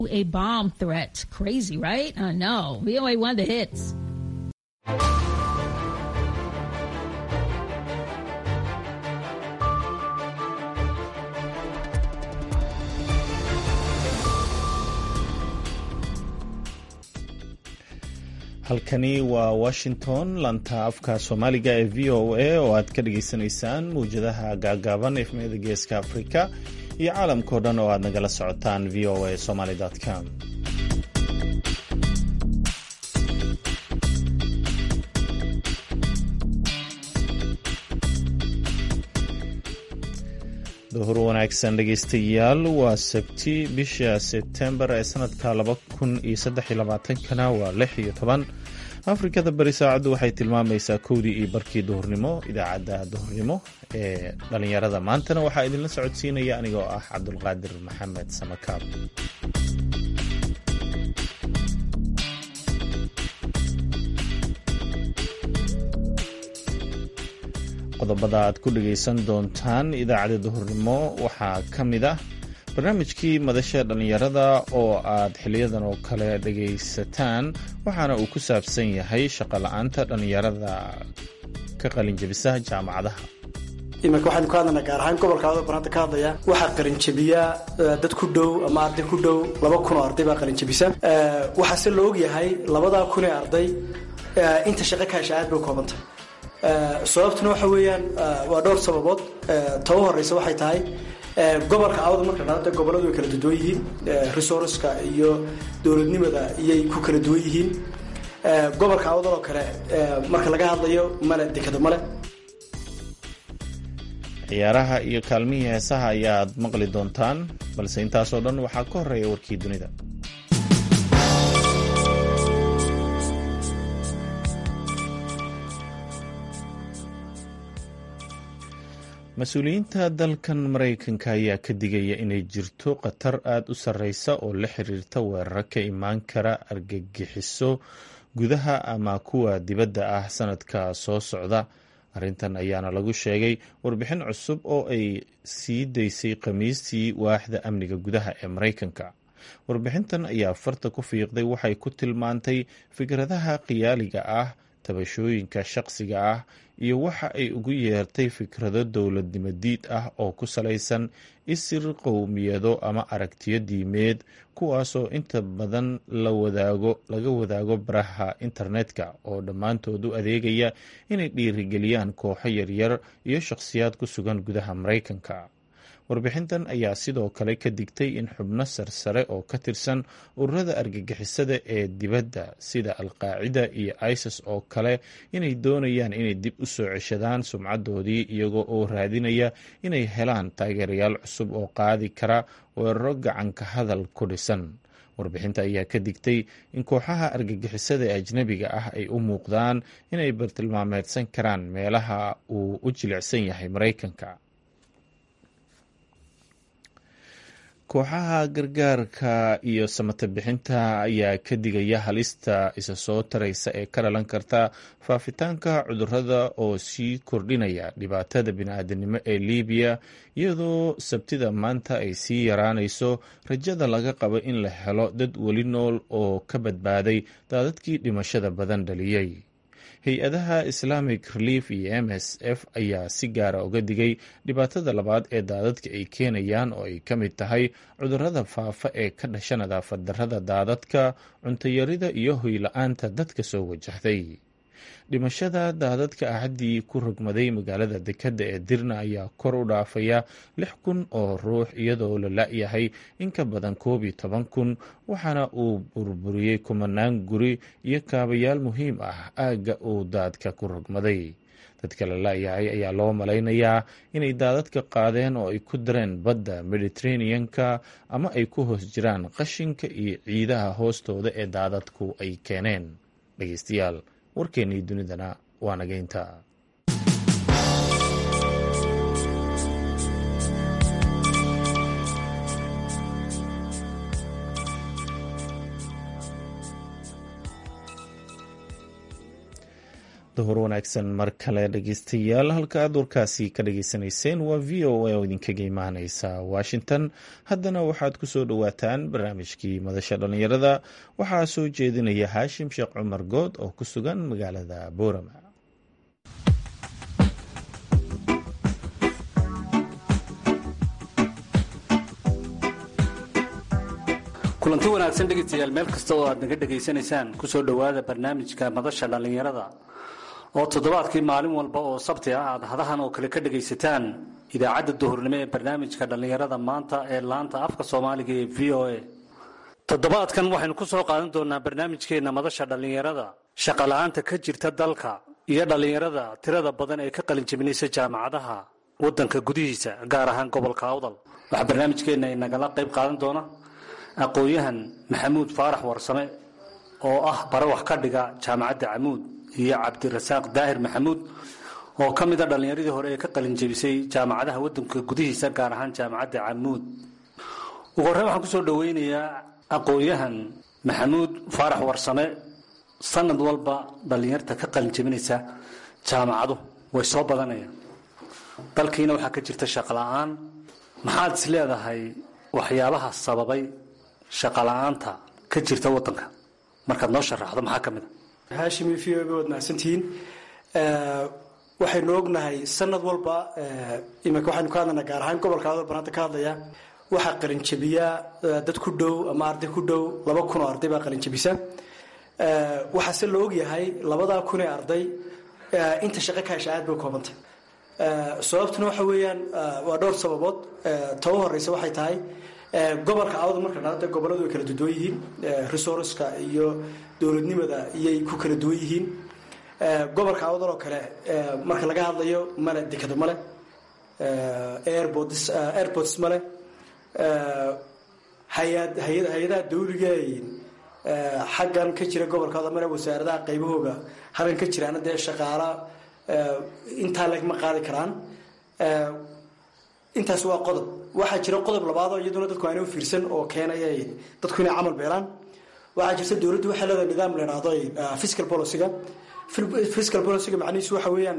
A bomb threat. Crazy, right? I know. VOA one of the hits. halkani waa washington lanta afka soomaaliga ee v o a oo aad ka dhagaysanaysaan mawjadaha gaagaaban efmiyada geeska afrika iyo caalamkao dhan oo aad nagala socotaan v o a somaly com duhur wanaagsan dhegaystayaal waa sabti bisha sebtembar ee sanadka laba kun iyo saddex iyo labaatankana waa lix iyo toban afrikada bari saacaddu waxay tilmaamaysaa kowdii iyo barkii duhurnimo idaacadda duhurnimo ee dhallinyarada maantana waxaa idinla socodsiinaya anigoo ah cabdulqaadir maxamed samakaab qodobada aad ku dhagaysan doontaan idaacadda duhurnimo waxaa ka mid ah barnaamijkii madasha dhallinyarada oo aad xiliyadan oo kale dhagaysataan waxaana uu ku saabsan yahay shaqola-aanta dhallinyarada ka qalinjabisa jaamacadaha iminka waxaynu ka hadlaynaa gaar ahaan gobolka adoo banaanta ka hadlaya waxaa qalinjabiya dad ku dhow ama arday ku dhow laba kun oo arday baa qalinjabisa waxaase la ogyahay labadaa kun ee arday inta shaqo ka hesha aad bay u koobantay sababtuna waxa weeyaan waa dhowr sababood ta u horeysa waxay tahay gobolka awda marka dhada goboladu way kala duwan yihiin resourceka iyo dowladnimada iyay ku kala duwan yihiin gobolka awdal oo kale marka laga hadlayo male dekado male ciyaaraha iyo kaalmihii heesaha ayaad maqli doontaan balse intaasoo dhan waxaa ka horeeya warkii dunida mas-uuliyiinta dalkan maraykanka ayaa ka digaya inay jirto khatar aada u sarreysa oo la xiriirta weeraro ka imaan kara argagixiso gudaha ama kuwa dibadda ah sanadka soo socda arrintan ayaana lagu sheegay warbixin cusub oo ay sii daysay khamiistii waaxda amniga gudaha ee maraykanka warbixintan ayaa farta ku fiiqday waxay ku tilmaantay fikradaha khiyaaliga ah tabashooyinka shaqsiga ah iyo waxa ay ugu yeertay fikrado dowladnimo diid ah oo ku salaysan isir qowmiyado ama aragtiyo diimeed kuwaasoo inta badan laga wadaago baraha internetka oo dhammaantood u adeegaya inay dhiirigeliyaan kooxo yaryar iyo shakhsiyaad ku sugan gudaha maraykanka warbixintan ayaa sidoo kale ka digtay in xubno sarsare oo ka tirsan ururada argagixisada ee dibadda sida alqaacida iyo isis oo kale inay doonayaan inay dib u soo ceshadaan sumcadoodii iyagoo oo raadinaya inay helaan taageerayaal cusub oo qaadi kara weeraro gacanka hadal ku dhisan warbixinta ayaa ka digtay in kooxaha argagixisada ee ajnabiga ah ay u muuqdaan inay bartilmaameedsan karaan meelaha uu u jilicsan yahay maraykanka kooxaha gargaarka iyo samata bixinta ayaa ka digaya halista isa soo taraysa ee ka dhalan karta faafitaanka cudurada oo sii kordhinaya dhibaatada bini-aadanimo ee libiya iyadoo sabtida maanta ay sii yaraanayso rajada laga qabo in la helo dad weli nool oo ka badbaaday daadadkii dhimashada badan dhaliyey hay-adaha islamic relief iyo m s f ayaa si gaara uga digay dhibaatada labaad ee daadadka ay keenayaan oo ay ka mid tahay cudurada faafa ee ka dhasha nadaafad darrada daadadka cuntayarida iyo hoyla-aanta dadka soo wajahday dhimashada daadadka axaddii ku rogmaday magaalada dekadda ee dirna ayaa kor u dhaafaya lix kun oo ruux iyadoo la la-yahay in ka badan koob iyo toban kun waxaana uu burburiyey kumanaan guri iyo kaabayaal muhiim ah aagga uu daadka ku rogmaday dadka la la-yahay ayaa loo malaynayaa inay daadadka qaadeen oo ay ku dareen badda mediteraneanka ama ay ku hoos jiraan qashinka iyo ciidaha hoostooda ee daadadku ay keeneen dhegeystayaal warkeennii dunidana waa nageynta duhur wanaagsan mar kale dhegeystayaal halka aad warkaasi ka dhageysanayseen waa v o a oo idinkaga imaaneysa washington haddana waxaad ku soo dhowaataan barnaamijkii madasha dhallinyarada waxaa soo jeedinaya haashim sheekh cumar good oo ku sugan magaalada boorama kulanti wanaagsan dhegeystayaal meel kasta oo aad naga dhegaysanaysaan kusoo dhowaada barnaamijka madasha dhallinyarada oo toddobaadkii maalin walba oo sabti ah aad hadahan oo kale ka dhegaysataan idaacadda duhurnimo ee barnaamijka dhallinyarada maanta ee laanta afka soomaaliga ee v o a toddobaadkan waxaynu ku soo qaadan doonaa barnaamijkeenna madasha dhallinyarada shaqala-aanta ka jirta dalka iyo dhallinyarada tirada badan ee ka qalinjabinaysa jaamacadaha wadanka gudihiisa gaar ahaan gobolka awdal waxaa barnaamijkeenna inagala qayb qaadan doona aqoon-yahan maxamuud faarax warsame oo ah bare wax ka dhiga jaamacadda camuud iyo cabdirasaaq daahir maxamuud oo ka mida dhallinyaradii hore ee ka qalinjabisay jaamacadaha wadanka gudihiisa gaar ahaan jaamacadda camuud ugu horreyn waxaan kusoo dhoweynayaa aqoon-yahan maxamuud faarax warsame sanad walba dhallinyarta ka qalinjabinaysa jaamacadu way soo badanayaan dalkiina waxaa ka jirta shaqala-aan maxaad is leedahay waxyaabaha sababay shaqala-aanta ka jirta wadanka markaad noo sharaxdo maxaa ka mid a haashim v o waad mahadsantihiin waxaynu ognahay sanad walba iminka waxaynu ka hadlaynaa gaar ahaan gobolka adal baan hadda ka hadlaya waxaa qalinjabiyaa dad ku dhow ama arday ku dhow laba kun oo arday baa qalinjabisa waxaase la ogyahay labadaa kun ee arday inta shaqo ka hesha aad bay koobantay sababtuna waxa weeyaan waa dhowr sababood ta u horeysa waxay tahay gobolka awda marka dhada goboladu way kala duwan yihiin resourceka iyo dowladnimada iyay ku kala duwan yihiin gobolka awdal oo kale marka laga hadlayo male dekado male airports airports male hay-ad hay hay-adaha dawliga xaggan ka jira gobolka awdal male wasaaradaha qaybahooga halkan ka jiraana dee shaqaala intaa lagma qaadi karaan intaas waa qodob waxaa jira qodob labaadoo iyaduna dadku aanay u fiirsan oo keenaya dadku inay camal beelaan waxaa jirta dowladdu waxay leedahay nidaam la idhaahdo fiscal policyga fiscal policyga macnihiisu waxa weeyaan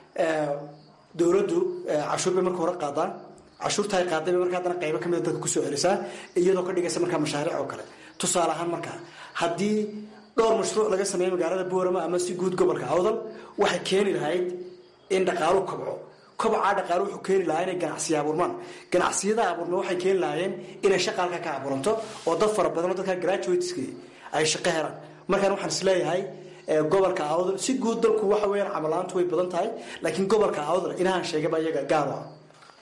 dowladdu cashuur bay marka hore qaadaa cashuurta ay qaaday bay marka haddana qaybo ka mida dadka kusoo celisaa iyadoo ka dhigaysa markaa mashaariic oo kale tusaale ahaan markaa haddii dhowr mashruuc laga sameeyo magaalada boorama ama si guud gobolka awdal waxay keeni lahayd in dhaqaalu kobco kobcaa dhaqaalo wuxuu keeni lahaa inay ganacsiya abuurmaan ganacsiyada abuurma waxay keeni lahaayeen inay shaqa halka ka abuuranto oo dad fara badanoo dadka graduateska ay shaqo helaan markaan waxaan is leeyahay gobolka awdal si guud dalku waxa weeyaan camalaantu way badan tahay laakiin gobolka awdal inahaan sheegaba iyaga gaaro ah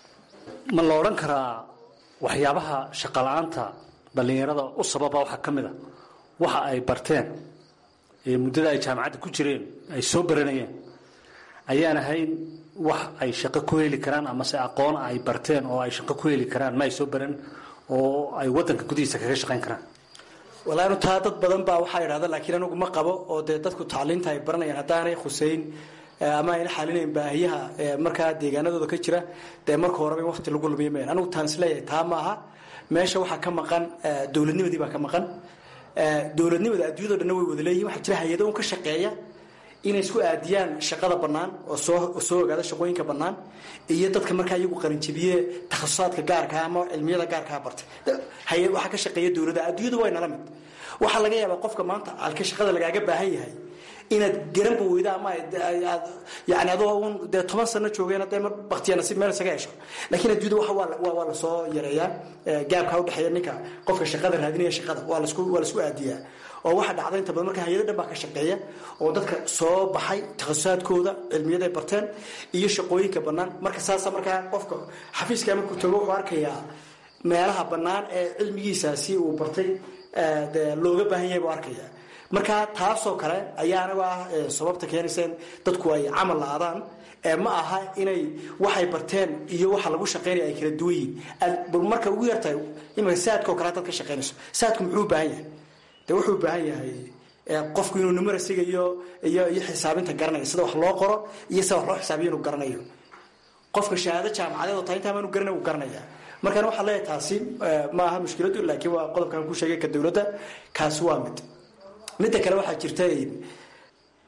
ma la odhan karaa waxyaabaha shaqala-aanta dhallinyarada u sababa waxaa ka mid a waxa ay barteen ee muddada ay jaamacadda ku jireen ay soo baranayeen ayaan ahayn wax ay shaqo ku heli karaan amase aqoon ay barteen oo ay shaqo ku heli karaan ma ay soo baran oo ay wadanka gudihiisa kaga shaqayn karaan walaanu taa dad badan baa waxaa idhahda laakiin anigu ma qabo oo dee dadku tacliinta ay baranayaan haddaanay khuseyn ama ayna xalinayn baahiyaha markaa deegaanadooda ka jira dee marka horeba in waqti lagu lumiya mayan anigu taan isleeyahay taa ma aha meesha waxaa ka maqan dowladnimadii baa ka maqan dowladnimada adduunyado dhanna way wada leeyihin waxaa jira hay-ado un ka shaqeeya inay isku aadiyaan shaqada bannaan oo soo soo ogaada shaqooyinka bannaan iyo dadka markaa iyagu qarinjabiye takhasusaadka gaarkaa ama cilmiyada gaarkaa bartay hay-ad waxaa ka shaqeeya dowladda adduunyadu way nala mid waxaa laga yaabaa qofka maanta alka shaqada lagaaga baahan yahay inaad garanba weyda ama aad yani adoo un dee toban sano joogeen dee mar baktiya nasiib meel isaga hesho laakiin adduunyada waxa waa waa lasoo yareeyaa gaabkaa udhexeeya ninka qofka shaqada raadinaya shaqada waa lasku waa lasku aadiyaa oo waxaa dhacda inta badan marka hay-ada dhan baa ka shaqeeya oo dadka soo baxay takhasusaadkooda cilmiyaday barteen iyo shaqooyinka bannaan marka saasa markaa qofka xafiiska markuu tago wuxuu arkayaa meelaha bannaan ee cilmigiisaasi uu bartay de looga baahan yahay buu arkaya marka taasoo kale ayaa anagu ah sababta keenaysa in dadku ay camal la-adaan ma aha inay waxay barteen iyo waxa lagu shaqaynaya ay kala duwan yihiin marka ugu yartahay imika saadka oo kale hadaad ka shaqaynayso saadku muxuu u baahan yahay de wuxuu u baahan yahay qofku inuu numerasiga iyo iyo iyo xisaabinta garanayo sida wax loo qoro iyo sida wax loo xisaabiyo inuu garanayo qofka shahaado jaamacadeed oo tahay intaa maanu garanay uu garanaya markaan waxaa leeyahay taasi ma aha mushkiladu laakiin waa qodobkan ku sheegay ka dowladda kaasi waa mid midda kale waxaa jirta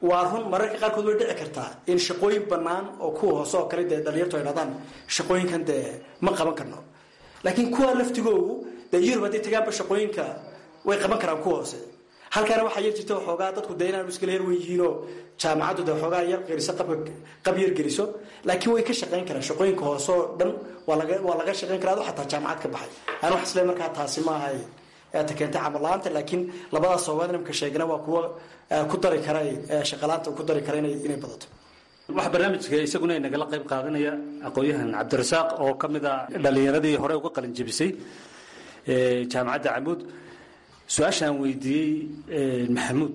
waa run mararka qaarkood way dhici kartaa in shaqooyin bannaan oo kuwa hoose oo kale dee dhalinyartu ay dhahdaan shaqooyinkan dee ma qaban karno laakiin kuwa laftigoogu dee yurub hadday tagaanba shaqooyinka way qaban karaan kuwa hoose halkaana waxaa yar jirta waxoogaa dadku dee inaanu iskala her weyihiinoo jaamacaddu dee waxoogaa yar geliso qab yar geliso laakiin way ka shaqayn karaan shaqooyinka hoose oo dhan waa laga waa laga shaqayn karaa adu xataa jaamacad ka baxay aan wax isle markaa taasi ma ahay ta keentay camal la-aanta laakiin labadaas soobaad nimka sheegna waa kuwa ku dari kara shaqalaanta ku dari kara inay badato waxaa barnaamijka isaguna nagala qayb qaadanaya aqoon-yahan cabdirasaaq oo ka mid a dhalinyaradii hore uga qalin jebisay jaamacadda camuud su-aashaan weydiiyey maxamuud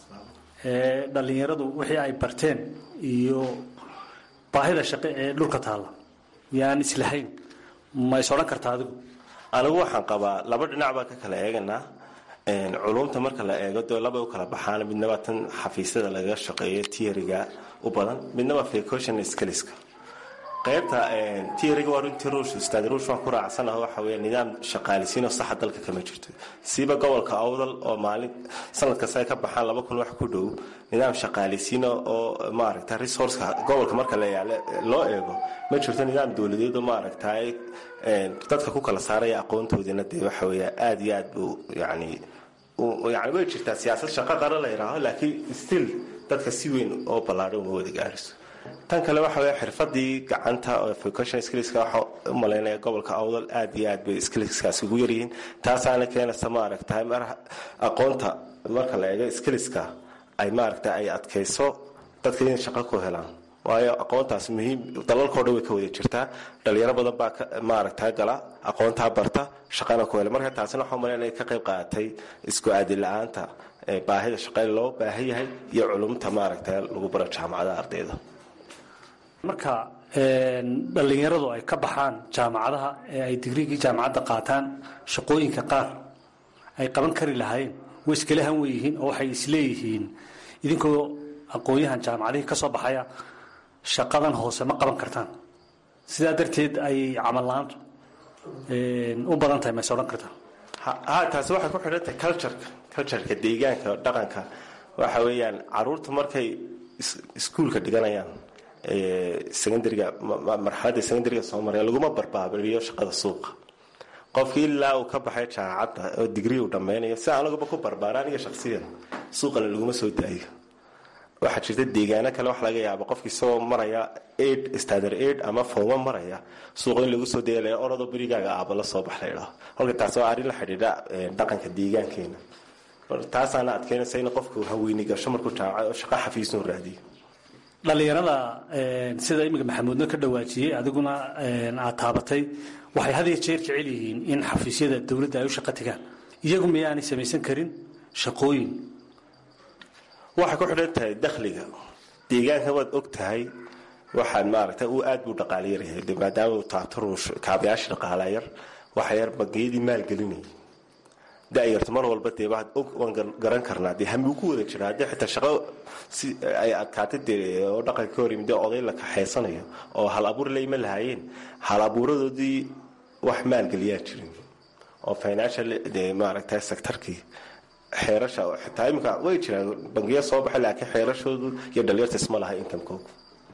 dhalinyaradu wixii ay barteen iyo baahida shaqe ee dhulka taalla yaan islahayn ma is odhan karta adigu anigu waxaan qabaa laba dhinac baan ka kala eeganaa culumta marka la eego dee labay u kala baxaan midnaba tan xafiisyada lagaga shaqeeyo tiariga u badan midnaba flecotion skiliska qaybta tiariga waa runtii ruush ustaad ruush waan ku raacsanaho waxa weeye nidaam shaqaalisiinoo saxa dalka kama jirto siiba gobolka awdal oo maalin sanad kasta ay ka baxaan laba kun wax ku dhow nidaam shaqaalisiina oo maaragta resourceka gobolka marka la yaale loo eego ma jirto nidaam dowladeed oo maaragtay dadka ku kala saaraya aqoontoodina dee waxa weeye aada iyo aad buu yani yani way jirtaa siyaasad shaqo qara la yidhaaho laakiin still dadka si weyn oo ballaadhan uma wada gaariso tan kale waxa weeye xirfadii gacanta oo vocation skillska waxa u malaynaya gobolka awdal aad iyo aad bay skillskaasi ugu yaryihiin taasaana keenaysa maaragtay mar aqoonta marka la eego skillska ay maaragtay ay adkayso dadka inay shaqo ku helaan waayo aqoontaas muhiim dalalkao dhan way ka wada jirtaa dhalinyaro badan baa maaragta gala aqoontaa barta shaqana ku hela marka taasina waxaa umalayn inay ka qayb qaadatay isku aadi la-aanta baahida shaqeyn loo baahan yahay iyo culumta maaragta lagu baro jaamacadaha ardayda marka dhalinyaradu ay ka baxaan jaamacadaha ee ay digrigii jaamacadda qaataan shaqooyinka qaar ay qaban kari lahaayeen way iskala han weyihiin oo waxay isleeyihiin idinkoo aqoon-yahan jaamacadihii ka soo baxaya shaqadan hoose ma qaban kartaan sidaa darteed ay camal la-aantu u badan tahay mayse odhan kartaan ha taasi waxay ku xidhantahay cultureka cultureka deegaanka dhaqanka waxa weeyaan caruurta markay iskuulka dhiganayaan secondariga marxaladda secondariga soo maraya laguma barbaabiriyo shaqada suuqa qofkii ilaa uu ka baxay jaamacadda oo digrii uu dhammaynayo si anaguba ku barbaara aniga shaksiyan suuqana laguma soo daayo waxaa jirta deegaano kale wax laga yaaba qofki isagoo maraya aid standard aid ama fooma maraya suuqa in lagu soo dayalaya orodoo berigaaga aaba la soo bax laydhaho halka taasi waa arrin la xidhiidha dhaqanka deegaankeena taasaana adkeynaysa in qofku haweyni gasho markuu jaamacad oo shaqo xafiisnu raadiyo dhalinyarada sida iminka maxamuudna ka dhawaajiyey adiguna aad taabatay waxay had iyo jeer jecel yihiin in xafiisyada dowladda ay u shaqo tagaan iyagu miyaanay samaysan karin shaqooyin waxay ku xidhan tahay dakhliga deegaanka waad og tahay waxaad maaragta uu aad buu dhaqaala yaryahay de maadaama uu taabto ruush kaabayaasha dhaqaala yar waxa yar bangiyadii maalgelinayay da-yarto mar walba dee waad og waan garan karnaa dee hami ugu wada jira haddii xitaa shaqo si ay adkaatay dee oo dhaqanka ka hor yimid dee oday la kaxaysanayo oo hal abuur layma lahaayeen hal abuuradoodii wax maalgeliyaa jirin oo financial dee maaragta sectorkii xeerasha xitaa iminka way jiraan bangiya soo baxay laakiin xeerashoodu iyo dhalinyarta isma laha inkamkooga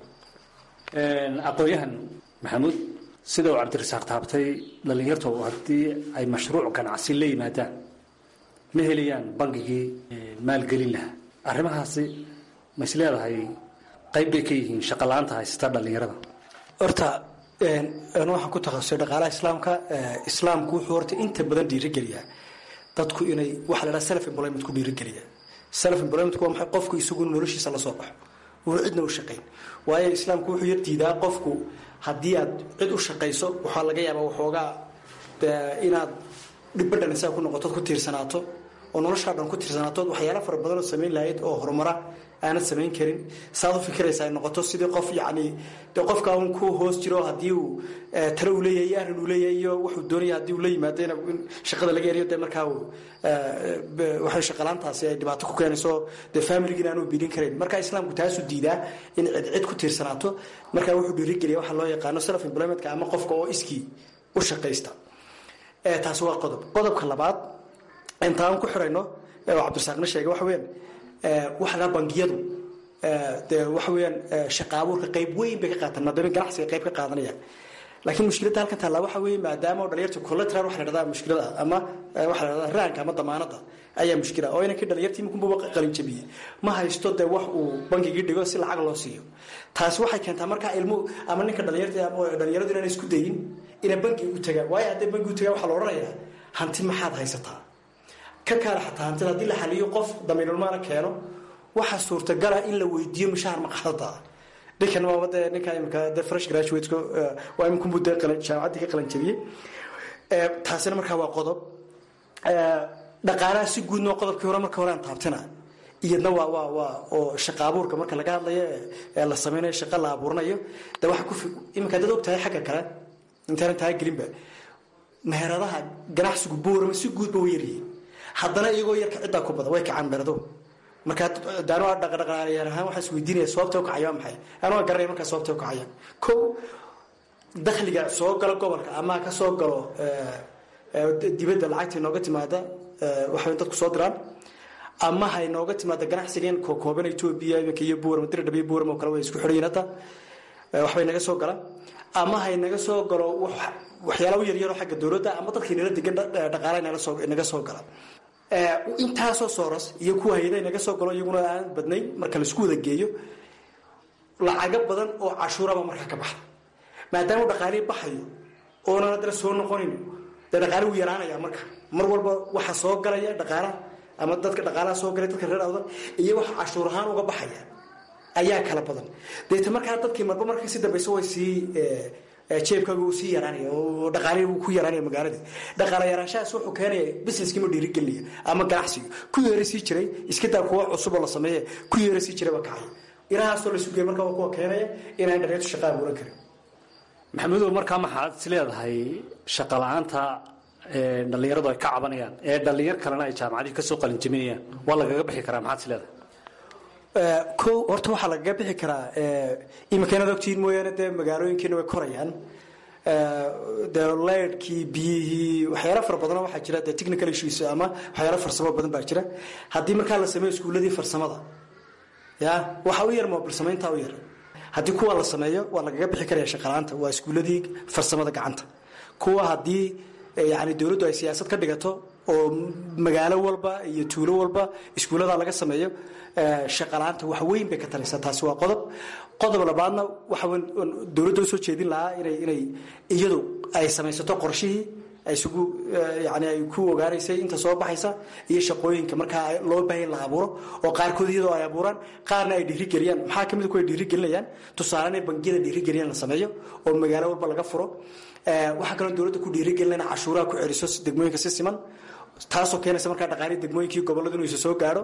aqoon-yahan maxamuud sida uu cabdirasaaq taabtay dhalinyartu haddii ay mashruuc ganacsi la yimaadaan ma helayaan bangigii maalgelin lahaa arrimahaasi ma is leedahay qayb bay ka yihiin shaqa la-aanta haysata dhalinyarada horta waxaan ku takhasusay dhaqaalaha islaamka islaamku wuxuu horta inta badan dhiirigeliyaa dadku inay waxa la dhaha self employment ku dhiirigeliya self employment waa maxay qofku isagu noloshiisa la soo baxo uuna cidna u shaqayn waayo islaamku wuxuu yar diidaa qofku haddii aad cid u shaqayso waxaa laga yaabaa waxoogaa inaad dhibadhan isaga ku noqotood ku tiirsanaato oo noloshaa dhan ku tiirsanaato waxyaala fara badanoo samayn lahayd oo horumara aanad samayn karin saad u fikiraysa ay noqoto sidii qof yacni dee qofka un ku hoos jiro haddii uu talo uu leeyahay iyo arrin uu leeyahay iyo wuxuu doonaya haddii uu la yimaado in shaqada laga eriyo dee markaa uu waxay shaqalaantaasi ay dhibaato ku keenayso dee familigin aanu biilin karayn marka islaamku taasuu diidaa in cid cid ku tiirsanaato markaa wuxuu dhiirigeliya waxa loo yaqaano self employmentka ama qofka oo iskii u shaqaysta taasi waa qodob qodobka labaad intaan ku xirayno oo cabdirasaaqna sheegay waxa weyan waxa la bangiyadu dee waxa weeyaan shaqa abuurka qayb weyn bay ka qaataan maadaama ganacsiga qayb ka qaadanayaan laakiin mushkiladda halkan taallaa waxa weeye maadaama dhalinyarta collateral waxa la dhahdaa mushkilada ama waxa la dhahdaa raanka ama damaanada ayaa mushkila oo inankii dhalinyartii iminkunba qalin jabiyey ma haysto dee wax uu bankigii dhigo si lacag loo siiyo taasi waxay keentaa markaa ilmu ama ninka dhalinyarta ama dhalinyaradu inaan isku dayin inay banki u tagaan waayo hadday banki u tagaan waxaa la odhanayaa hanti maxaad haysataa ka kaale xataa hantida haddii la xaliyo qof damiinulmaana keeno waxaa suurtagala in la weydiiyo mushaar maqaadadaa ninkan waaba dee ninka imika de fresh graduateko waa iminkunbu dee jaamacaddii ka qalan jabiyey taasina markaa waa qodob dhaqaalaha si guudnoo qodobkii hore marka hore aan taabtina iyadna waa waa waa oo shaqa abuurka marka laga hadlayo ee la sameynayo shaqa la abuuranayo de waxa ku iminka dad og tahay xagga kale intaanan tahay gelinba meheradaha ganacsigu boorama si guudba way yaryihiin haddana iyagoo yarka ciddaa ku badan way kacaan meherado markaa daanu dhaqdhaqaalayaal ahaan waxaa is weydiinaya sababta u kacaya waa maxay anu waa garanaya markaa sababta u kacaya ko dakhliga soo galo gobolka ama ka soo galo dibadda lacagta inooga timaada waxay dadku soo diraan ama hay nooga timaada ganacsigan kookooban etoobiya iminka iyo buuram diradhab iyo buuram oo kale way isku xidhayiin hadda waxbay naga soo galaan ama hay naga soo galo waxyaala u yaryaroo xagga dowladda ama dadkii nala degan dhaqaala naga soo gala intaasoo sooras iyo kuwa hayada naga soo galo iyaguna aan badnayn marka laisku wada geeyo lacago badan oo cashuuraba markaa ka baxda maadaama dhaqaalii baxayo oonan haddana soo noqonin dee dhaqaali wuu yaraanaya marka mar walba waxa soo galaya dhaqaalaha ama dadka dhaqaalaha soo galay dadka reer awdan iyo waxa cashuur ahaan uga baxaya ayaa kala badan deeta markaa dadkii marba marka si dambaysa way sii jeebkaaga uu sii yaraanaya oo dhaqaalihi wuu ku yaraanaya magaaladii dhaqaala yaraanshahaas wuxuu keenaya businesskii ma dhiirigelinaya ama ganacsiga ku yeera sii jiray iska daa kuwa cusub oo la sameeye ku yeera sii jiray baa kacaya ilahaasoo la sugaya markaa waa kuwa keenaya inaan dhalinyartu shaqa abuuran karin maxamudow markaa maxaad is leedahay shaqa la-aanta dhallinyaradu ay ka cabanayaan ee dhallinyar kalena ay jaamacadihii kasoo qalinjaminayaan waa lagaga bixi karaa maxaad is leedahay ko horta waxaa lagaga bixi karaa imikainaad ogtihiin mooyaane dee magaalooyinkiina way korayaan dee leydhkii biyihii waxyaala fara badanoo waxaa jira dee technical issues ama waxyaala farsamo badan baa jira haddii markaa la sameeyo iskuuladii farsamada ya waxaa u yar moobil samayntaa u yar haddii kuwa la sameeyo waa lagaga bixi karaya shaqalaanta waa iskuuladii farsamada gacanta kuwa haddii yani dowladdu ay siyaasad ka dhigato oo magaalo walba iyo tuulo walba iskuullada laga sameeyo shaqalaanta wax weyn bay ka taraysaa taasi waa qodob qodob labaadna waxa dowladda usoo jeedin lahaa inay inay iyadu ay samaysato qorshihii isugu yani ay ku ogaanaysay inta soo baxaysa iyo shaqooyinka markaa loo baahan la abuuro oo qaarkood iyadoo ay abuuraan qaarna ay dhiirigeliyaan maxaa kamid kuwa dhiirigelinayaan tusaale inay bangiyada dhiirigeliyaan la sameeyo oo magaalo walba laga furo waxaa kaloo dowladda ku dhiirigelina cashuuraha ku celiso degmooyinka si siman taasoo keenaysa markaa dhaqaalii degmooyinkii gobolladu inuu isa soo gaadho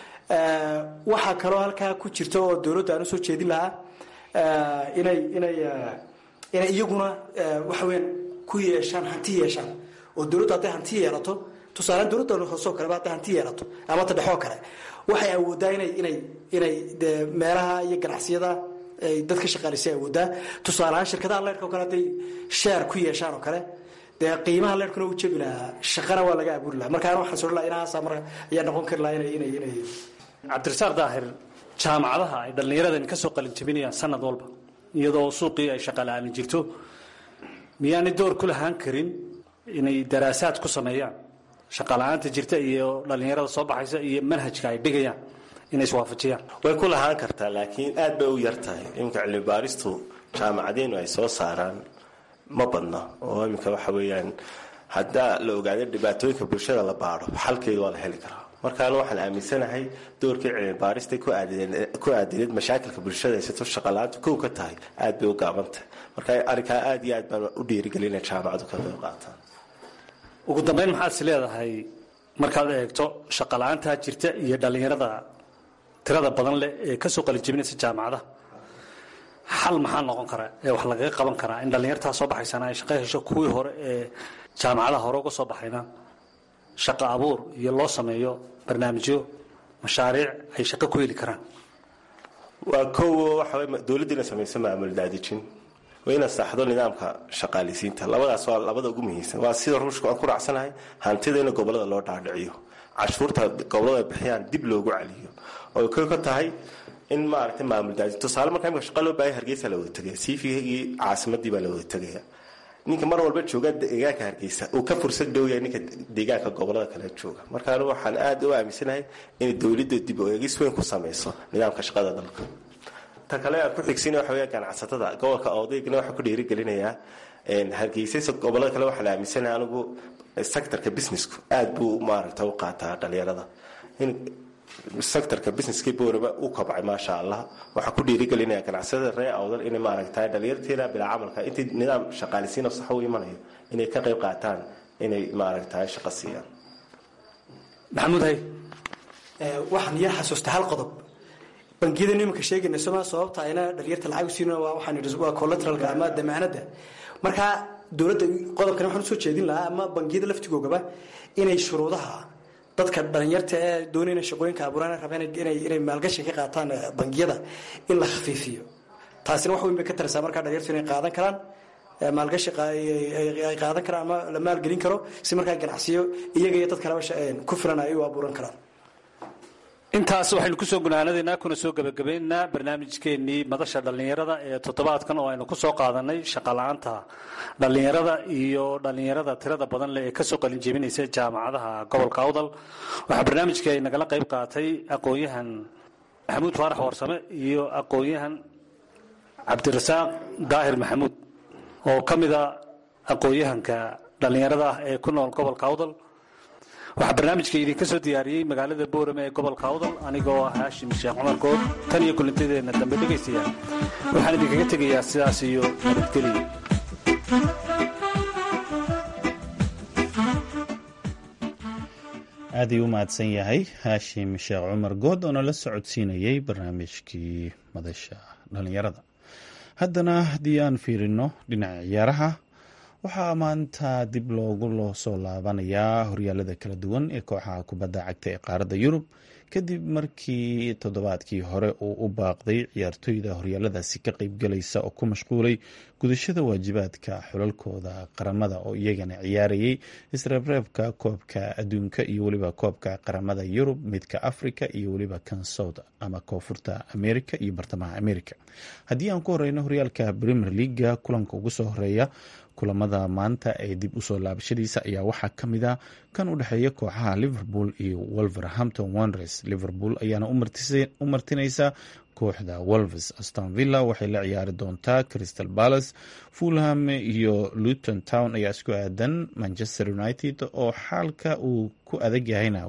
waxaa kaloo halkaa ku jirta oo dowladda aan usoo jeedin lahaa inay inay inay iyaguna waxa weyaan ku yeeshaan hanti yeeshaan oo dowladdu hadday hanti yeelato tusaalean dowladda hoosoo kaleba hadday hanti yeelato ama ta dhexoo kale waxay awoodaa inay inay inay de meelaha iyo ganacsiyada ay dadka shaqaalisa awoodaa tusaaleahaan shirkadaha leyrhka o kale hadday sheer ku yeeshaan oo kale dee qiimaha leyrhkuna u jebi lahaa shaqana waa laga abuuri lahaa markaana waxaan soo laha inahaasa mar ayaa noqon kari lahaa inay inay inay cabdirasaaq daahir jaamacadaha ay dhallinyaradan ka soo qalin jabinayaan sanad walba iyadoo suuqii ay shaqa la-aanin jirto miyaanay door ku lahaan karin inay daraasaad ku sameeyaan shaqa la-aanta jirta iyo dhallinyarada soo baxaysa iyo manhajka ay dhigayaan inay iswaafajiyaan way ku lahaan kartaa laakiin aad bay u yar tahay iminka cilmibaaristu jaamacadeenu ay soo saaraan ma badna oo iminka waxa weeyaan haddaa la ogaado dhibaatooyinka bulshada la baadho xalkeedu waa la heli karaa markaana waxaan aaminsanahay doorkii cilmibaarista ku aadineed mashaakilka bulshada haysato shaqala-aantu kow ka tahay aad bay u gaabantahay marka arrinkaa aad iyo aad baan u dhiirigelina jaamacadu ka qayb qaataan ugu dambeyn maxaad is leedahay markaad eegto shaqa la-aantaa jirta iyo dhallinyarada tirada badan leh ee kasoo qalinjabinaysa jaamacadaha xal maxaa noqon karaa ee wax lagaga qaban karaa in dhallinyartaa soo baxaysana ay shaqo hesho kuwii hore ee jaamacadaha hore uga soo baxayna shaqo abuur iyo loo sameeyo barnaamijyo mashaariic ay shaqo ku heli karaan waa kow waxa dowladdiina samayso maamul daadijin waa inaad saxdo nidaamka shaqaalisiinta labadaas waa labada ugu muhiimsan waa sida ruushka aan ku raacsanahay hantida in gobolada loo dhaadhiciyo cashuurta gobolada ay bixiyaan dib loogu celiyo oo kow ka tahay in maaragtay maamul daadi tusaale markaa imika shaqa loo baahaya hargeysa la wada tegaya siifigii caasimadii baa la wada tegaya ninka mar walba jooga deegaanka hargeysa uu ka fursad dhow yahay ninka deegaanka gobolada kale jooga marka anigu waxaan aada u aaminsanahay inay dowladda dib u eegis weyn ku samayso nidaamka shaqada dalka ta kale aan ku xigsin waxa weya ganacsatada gobolka odaygana waxaa ku dhiirigelinayaa hargeysa gobolada kale waxaan aaminsanahay anigu sectorka businessku aada buu maaragta u qaataa dhalinyarada in sectorka businesskii booraba u kobcay maasha allah waxaa ku dhiirigelinaya ganacsatada ree awdal inay maaragta dhalinyarteeda bilaa camalka intii nidaam shaqaalisiino sax u imanayo inay ka qayb qaataan inay maaragta shaqo siiyaan maxamuud hay waxaan yar xasuusta hal qodob bangiyada iminka sheegayna soma sababta ayna dhalinyarta lacag siin waxaan waa collateralka ama damaanada marka dowladda qodobkan waxaan usoo jeedin lahaa ama bangiyada laftigoogaba inay shuruudaha dadka dhalinyarta ee doonayna shaqooyinka abuuraan rabeen inay maalgashi ka qaataan bangiyada in la khafiifiyo taasina wax weyn bay ka taraysaa markaa dhalinyartu inay qaadan karaan maalgashi ay qaadan karaan ama la maalgelin karo si markaa ganacsiyo iyaga iyo dad kaleba ku filan ay u abuuran karaan intaas waxaynu kusoo gunaanadaynaa kuna soo gebagabaynaynaa barnaamijkeenii madasha dhallinyarada ee toddobaadkan oo aynu kusoo qaadanay shaqala-aanta dhallinyarada iyo dhallinyarada tirada badan leh ee kasoo qalinjebinaysa jaamacadaha gobolka awdal waxaa barnaamijka ay nagala qayb qaatay aqoon-yahan maxamuud faarax warsame iyo aqoon-yahan cabdirasaaq daahir maxamuud oo ka mida aqoon-yahanka dhallinyarada ah ee ku nool gobolka awdal waxaa barnaamijka idinka soo diyaariyey magaalada boorame ee gobolka awdal anigoo ah haashim sheekh cumar good tan iyo kulintadeenna dambe dhegaystayaa waxaan idinkaga tegayaa sidaas iyo nabadgeliya aad ayuu u mahadsan yahay haashim sheekh cumar good oo nala socodsiinayey barnaamijkii madasha dhallinyarada haddana haddii aan fiirino dhinaca ciyaaraha waxaa maanta dib loogu loo soo laabanayaa horyaalada kala duwan ee kooxaha kubadda cagta ee qaaradda yurub kadib markii toddobaadkii hore uu u baaqday ciyaartoyda horyaaladaasi ka qeybgalaysa oo ku mashquulay gudashada waajibaadka xulalkooda qaramada oo iyagana ciyaarayay isreebreebka koobka adduunka iyo weliba koobka qaramada yurub midka africa iyo weliba kan south ama koonfurta america iyo bartamaha america haddii aan ku horeyno horyaalka premier leaga kulanka ugu soo horeeya kulamada maanta ee dib usoo laabashadiisa ayaa waxaa ka mid a kan u dhexeeya kooxaha liverpool iyo wolverhampton wanderers liverpool ayaana u martinaysa kooxda wolves aston villa waxay la ciyaari doontaa crystal palace fulham iyo luton town ayaa isku aadan manchester united oo xaalka uu ku adag yahayna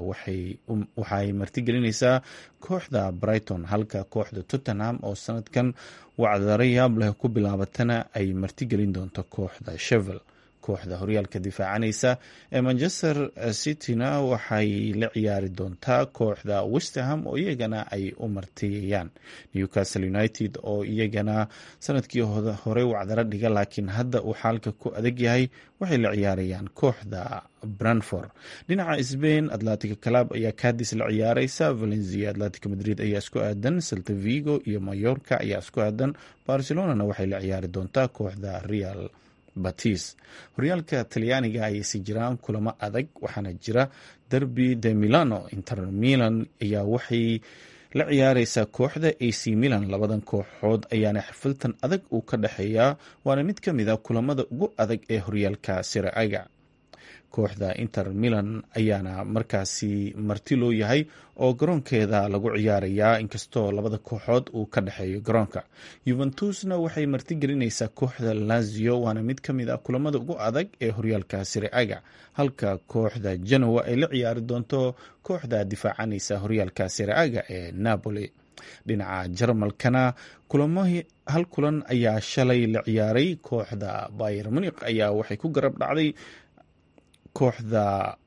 waxay martigelinaysaa kooxda brighton halka kooxda tottenham oo sanadkan wacdaro yaab leh ku bilaabatana ay martigelin doonto kooxda shevel kooxda horyaalka difaacanaysa ee manchester cityna waxay la ciyaari doontaa kooxda westerham oo iyagana ay u martiyayaan newcastle united oo iyagana sanadkii hore wacdaro dhiga laakiin hadda uu xaalka ku adag yahay waxay la ciyaarayaan kooxda branford dhinaca sbain atlantica club ayaa cadis la ciyaareysa valencia atlantica madrid ayaa isku aadan celta vigo iyo mayorka ayaa isku aadan barcelonana waxay la ciyaari doontaa kooxda real batis horyaalka talyaaniga ayaysi jiraan kulamo adag waxaana jira derby de milano inter milan ayaa waxay la ciyaareysaa kooxda ac milan labadan kooxood ayaana xifiltan adag uu ka dhexeeyaa waana mid ka mid a kulamada ugu adag ee horyaalka siraaga kooxda inter milan ayaana markaasi marti loo yahay oo garoonkeeda lagu ciyaarayaa inkastoo labada kooxood uu ka dhexeeyo garoonka yuventusna waxay martigelinaysaa kooxda lazio waana mid ka mid a kulamada ugu adag ee horyaalka siraaga halka kooxda genoa ay la ciyaari doonto kooxda difaacanaysa horyaalka siraaga ee napoli dhinaca jarmalkana kulamahii hal kulan ayaa shalay la ciyaaray kooxda bayer munik ayaa waxay ku garab dhacday kooxda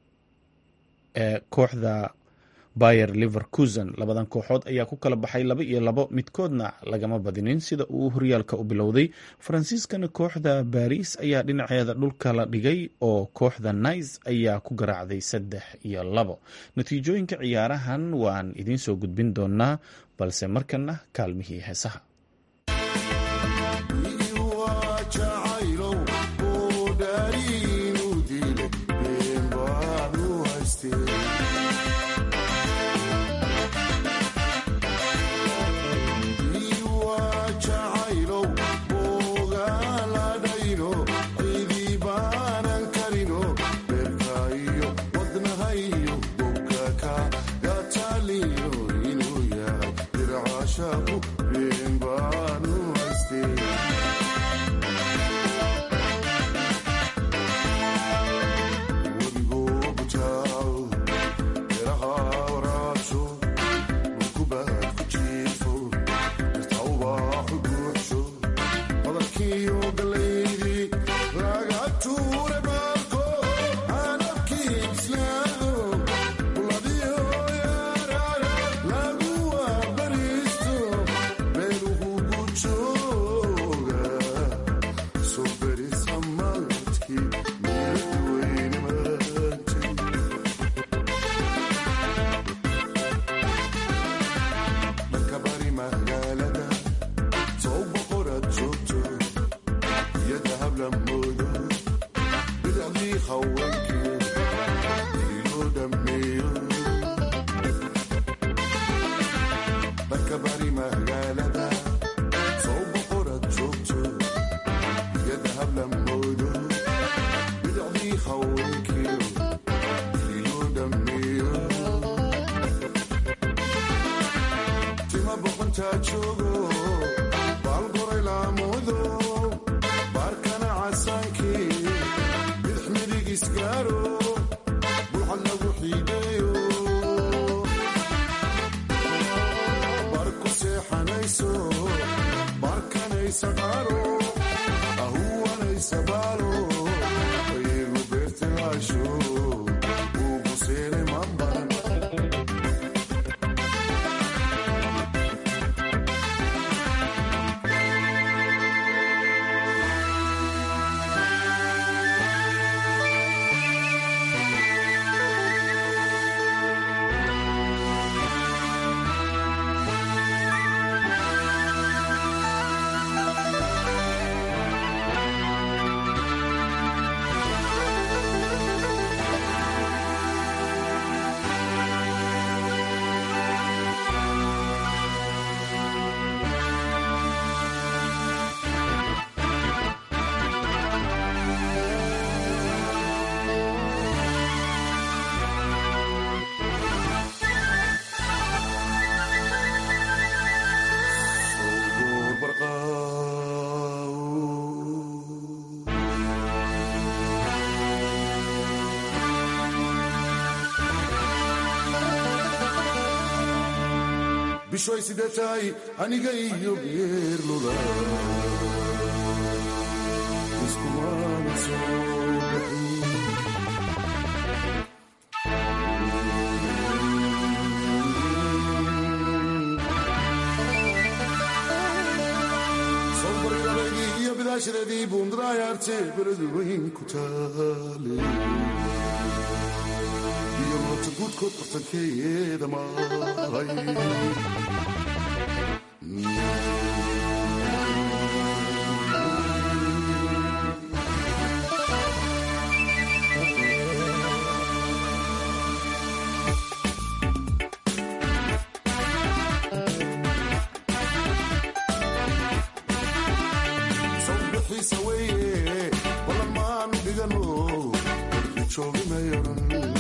kooxda bayer liverkusen labadan kooxood ayaa ku kala baxay laba iyo labo midkoodna lagama badinin sida uu horyaalka u bilowday faransiiskana kooxda baris ayaa dhinaceeda dhulka la dhigay oo kooxda nice ayaa ku garaacday saddex iyo labo natiijooyinka ciyaarahan waan idiin soo gudbin doonaa balse markana kaalmihii heesaha bishoy sidee tahay aniga iyo geerlula iskumana soo bixin sobarirabaygii iyo bidaashadeedii buundaraayarte beradu weyn ku taale iyo noota guudkood qortankeeda maray sawbixiisa weeye balan maanu dhigano warki joogimayaran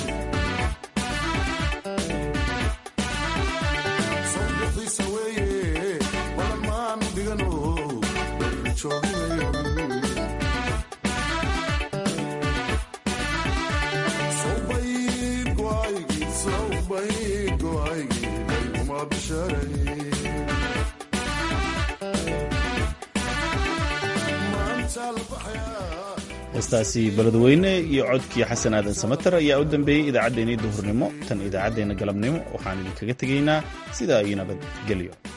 sawbixiisa weeye balan maanu dhigano warki joogimayaran sawbayd go'aygii sawbayd go'aygii dayguma bisharay heestaasi beledweyne iyo codkii xasan aadan samater ayaa u dambeeyey idaacaddeenii duhurnimo tan idaacaddeenna galabnimo waxaan idinkaga tegaynaa sidaa iyo nabadgelyo